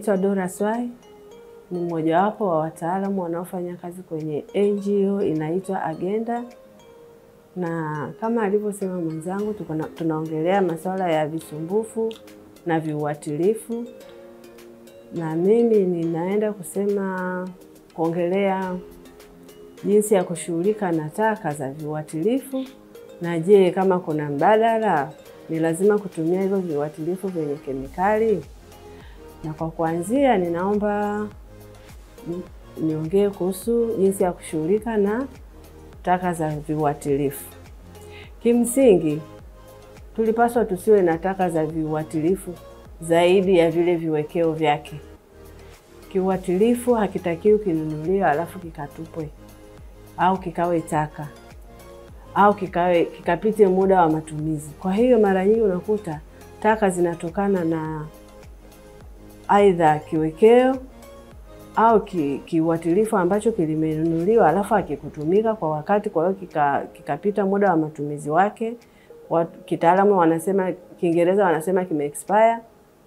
Naitwa Dora Swai, ni mmojawapo wa wataalamu wanaofanya kazi kwenye NGO inaitwa Agenda, na kama alivyosema mwenzangu, tunaongelea masuala ya visumbufu na viuatilifu, na mimi ninaenda kusema kuongelea jinsi ya kushughulika na taka za viuatilifu, na je, kama kuna mbadala, ni lazima kutumia hivyo viuatilifu vyenye kemikali? Na kwa kuanzia, ninaomba niongee kuhusu jinsi ya kushughulika na taka za viuatilifu. Kimsingi, tulipaswa tusiwe na taka za viuatilifu zaidi ya vile viwekeo vyake. Kiuatilifu hakitakiwi kinunuliwa alafu kikatupwe au kikawe taka au kikawe kikapite muda wa matumizi. Kwa hiyo mara nyingi unakuta taka zinatokana na aidha kiwekeo au kiuatilifu ambacho kilimenunuliwa alafu hakikutumika kwa wakati, kwa hiyo kikapita kika muda wa matumizi wake. Kitaalamu wanasema, Kiingereza wanasema kime expire,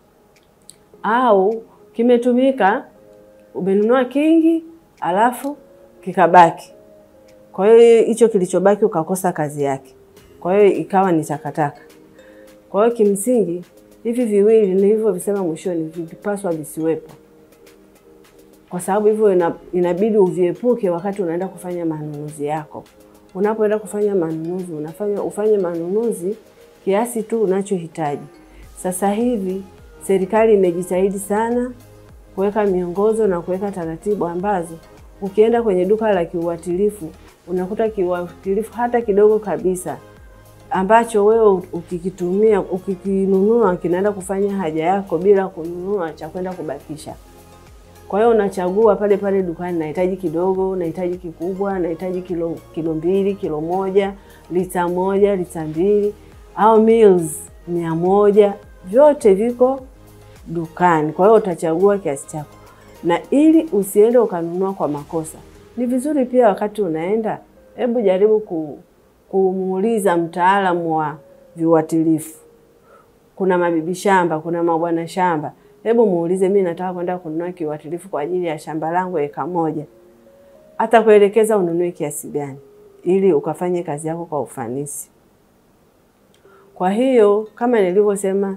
au kimetumika, umenunua kingi alafu kikabaki. Kwa hiyo hicho kilichobaki ukakosa kazi yake, kwa hiyo ikawa ni takataka. Kwa hiyo kimsingi hivi viwili nilivyovisema mwishoni vipaswa visiwepo, kwa sababu hivyo inabidi uviepuke wakati unaenda kufanya manunuzi yako. Unapoenda kufanya manunuzi, unafanya ufanye manunuzi kiasi tu unachohitaji. Sasa hivi serikali imejitahidi sana kuweka miongozo na kuweka taratibu ambazo ukienda kwenye duka la kiuatilifu unakuta kiuatilifu hata kidogo kabisa ambacho wewe ukikitumia ukikinunua kinaenda kufanya haja yako bila kununua cha kwenda kubakisha. Kwa hiyo unachagua pale pale dukani, nahitaji kidogo, nahitaji kikubwa, nahitaji kilo kilo mbili, kilo moja, lita moja, lita mbili au mils mia moja, vyote viko dukani. Kwa hiyo utachagua kiasi chako, na ili usiende ukanunua kwa makosa, ni vizuri pia wakati unaenda, hebu jaribu ku kumuuliza mtaalamu wa viuatilifu. Kuna mabibi shamba, kuna mabwana shamba, hebu muulize, mimi nataka kwenda kununua kiuatilifu kwa ajili ya shamba langu eka moja, hata kuelekeza ununue kiasi gani, ili ukafanye kazi yako kwa ufanisi. Kwa hiyo kama nilivyosema,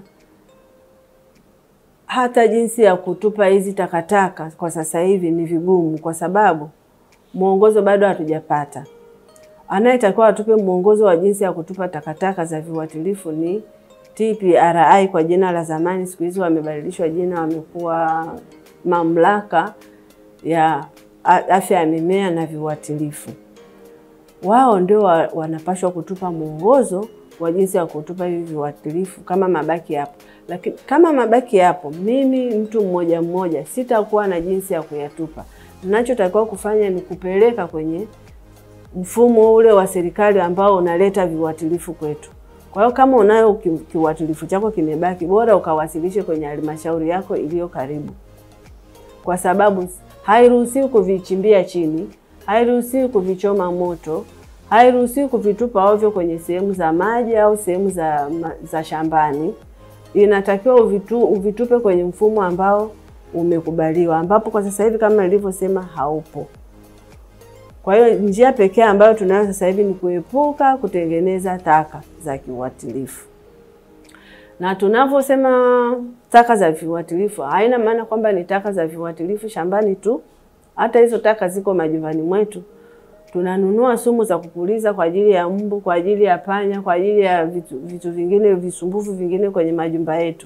hata jinsi ya kutupa hizi takataka kwa sasa hivi ni vigumu, kwa sababu mwongozo bado hatujapata. Anayetakiwa atupe mwongozo wa jinsi ya kutupa takataka za viuatilifu ni TPRI kwa jina la zamani, siku hizi wamebadilishwa jina, wamekuwa mamlaka ya afya ya mimea na viuatilifu. Wao ndio wa, wanapashwa kutupa mwongozo wa jinsi ya kutupa hivi viuatilifu kama mabaki yapo. Lakini kama mabaki yapo, mimi mtu mmoja mmoja sitakuwa na jinsi ya kuyatupa. Ninachotakiwa kufanya ni kupeleka kwenye mfumo ule wa serikali ambao unaleta viuatilifu kwetu. Kwa hiyo kama unayo kiuatilifu chako kimebaki, bora ukawasilishe kwenye halmashauri yako iliyo karibu, kwa sababu hairuhusiwi kuvichimbia chini, hairuhusiwi kuvichoma moto, hairuhusiwi kuvitupa ovyo kwenye sehemu za maji au sehemu za, za shambani. Inatakiwa uvitu, uvitupe kwenye mfumo ambao umekubaliwa, ambapo kwa sasa hivi kama nilivyosema haupo. Kwa hiyo njia pekee ambayo tunayo sasa hivi ni kuepuka kutengeneza taka za kiuatilifu. Na tunavyosema taka za viuatilifu, haina maana kwamba ni taka za viuatilifu shambani tu. Hata hizo taka ziko majumbani mwetu. Tunanunua sumu za kupuliza kwa ajili ya mbu, kwa ajili ya panya, kwa ajili ya vitu, vitu vingine visumbufu vingine kwenye majumba yetu.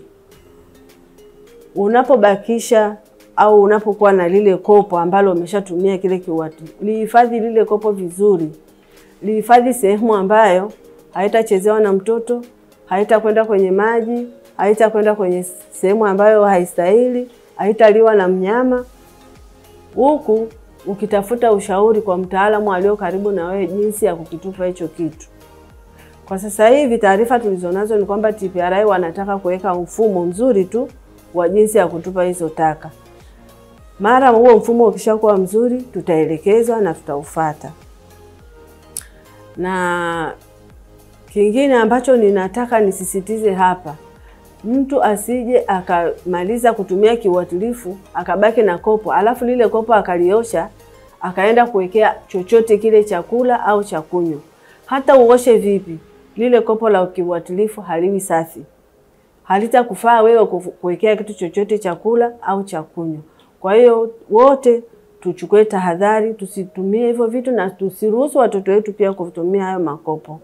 Unapobakisha au unapokuwa na lile kopo ambalo umeshatumia kile kiuatilifu, lihifadhi lile kopo vizuri, lihifadhi sehemu ambayo haitachezewa na mtoto, haitakwenda kwenye maji, haitakwenda kwenye sehemu ambayo haistahili, haitaliwa na mnyama, huku ukitafuta ushauri kwa mtaalamu alio karibu na wewe jinsi ya kukitupa hicho kitu. Kwa sasa hivi taarifa tulizonazo ni kwamba TPRI wanataka kuweka mfumo mzuri tu wa jinsi ya kutupa hizo taka. Mara huo mfumo ukishakuwa mzuri, tutaelekezwa na tutaufata. Na kingine ambacho ninataka nisisitize hapa mtu asije akamaliza kutumia kiuatilifu akabaki na kopo, alafu lile kopo akaliosha akaenda kuwekea chochote kile chakula au cha kunywa. Hata uoshe vipi, lile kopo la kiuatilifu haliwi safi, halitakufaa wewe kuwekea kitu chochote chakula au cha kunywa. Kwa hiyo wote tuchukue tahadhari, tusitumie hivyo vitu na tusiruhusu watoto wetu pia kutumia hayo makopo.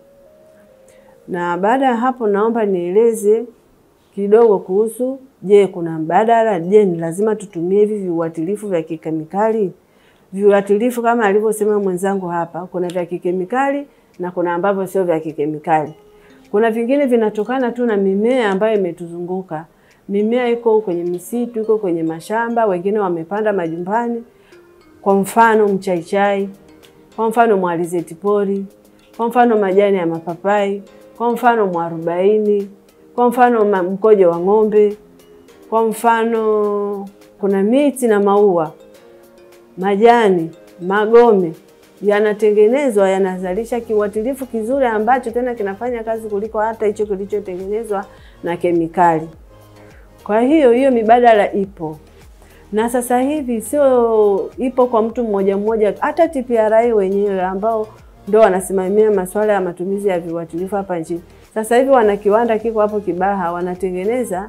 Na baada ya hapo, naomba nieleze kidogo kuhusu, je, kuna mbadala? Je, ni lazima tutumie hivi viuatilifu vya kikemikali? Viuatilifu kama alivyosema mwenzangu hapa, kuna vya kikemikali na kuna ambavyo sio vya kikemikali. Kuna vingine vinatokana tu na mimea ambayo imetuzunguka. Mimea iko kwenye misitu, iko kwenye mashamba, wengine wamepanda majumbani. Kwa mfano mchaichai, kwa mfano mwalizeti pori, kwa mfano majani ya mapapai, kwa mfano mwarobaini, kwa mfano mkojo wa ng'ombe, kwa mfano kuna miti na maua, majani, magome yanatengenezwa yanazalisha kiuatilifu kizuri ambacho tena kinafanya kazi kuliko hata hicho kilichotengenezwa na kemikali. Kwa hiyo hiyo mibadala ipo na sasa hivi sio ipo kwa mtu mmoja mmoja, hata TPRA wenyewe ambao ndio wanasimamia masuala ya matumizi ya viuatilifu hapa nchini, sasa hivi wana kiwanda kiko hapo Kibaha, wanatengeneza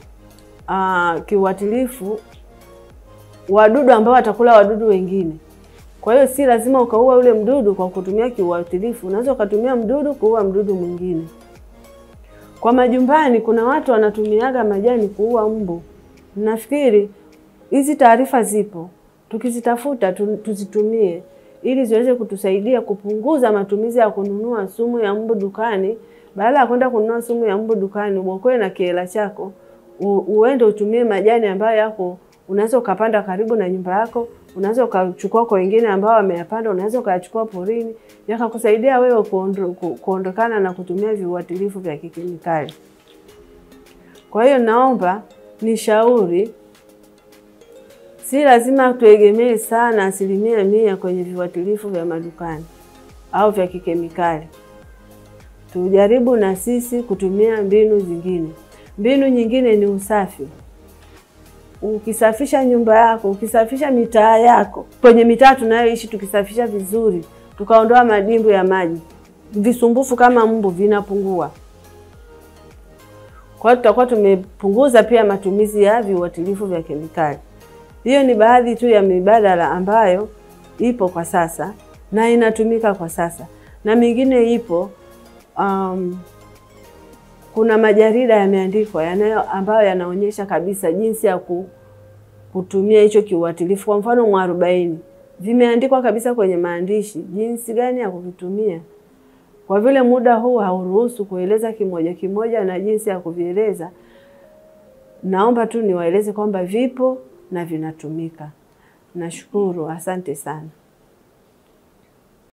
uh, kiuatilifu wadudu ambao watakula wadudu wengine. Kwa hiyo si lazima ukaua ule mdudu kwa kutumia kiuatilifu, unaweza ukatumia mdudu kuua mdudu mwingine. Kwa majumbani, kuna watu wanatumiaga majani kuua mbu. Nafikiri hizi taarifa zipo, tukizitafuta tuzitumie ili ziweze kutusaidia kupunguza matumizi ya kununua sumu ya mbu dukani. Badala ya kwenda kununua sumu ya mbu dukani, uokoe na kiela chako, uende utumie majani ambayo yako, unaweza ukapanda karibu na nyumba yako, unaweza ukachukua kwa wengine ambao wameyapanda, unaweza ukayachukua porini, yakakusaidia wewe kuondo, kuondokana na kutumia viuatilifu vya kikemikali. Kwa hiyo naomba nishauri si lazima tuegemee sana asilimia mia kwenye viuatilifu vya madukani au vya kikemikali. Tujaribu na sisi kutumia mbinu zingine. Mbinu nyingine ni usafi. Ukisafisha nyumba yako, ukisafisha mitaa yako, kwenye mitaa tunayoishi, tukisafisha vizuri, tukaondoa madimbu ya maji, visumbufu kama mbu vinapungua. Kwa hiyo tutakuwa tumepunguza pia matumizi ya viuatilifu vya kemikali. Hiyo ni baadhi tu ya mibadala ambayo ipo kwa sasa na inatumika kwa sasa, na mingine ipo. Um, kuna majarida yameandikwa yanayo ambayo yanaonyesha kabisa jinsi ya kutumia hicho kiuatilifu. Kwa mfano mwarobaini, vimeandikwa kabisa kwenye maandishi jinsi gani ya kuvitumia. Kwa vile muda huu hauruhusu kueleza kimoja kimoja na jinsi ya kuvieleza, naomba tu niwaeleze kwamba vipo na vinatumika. Nashukuru, asante sana.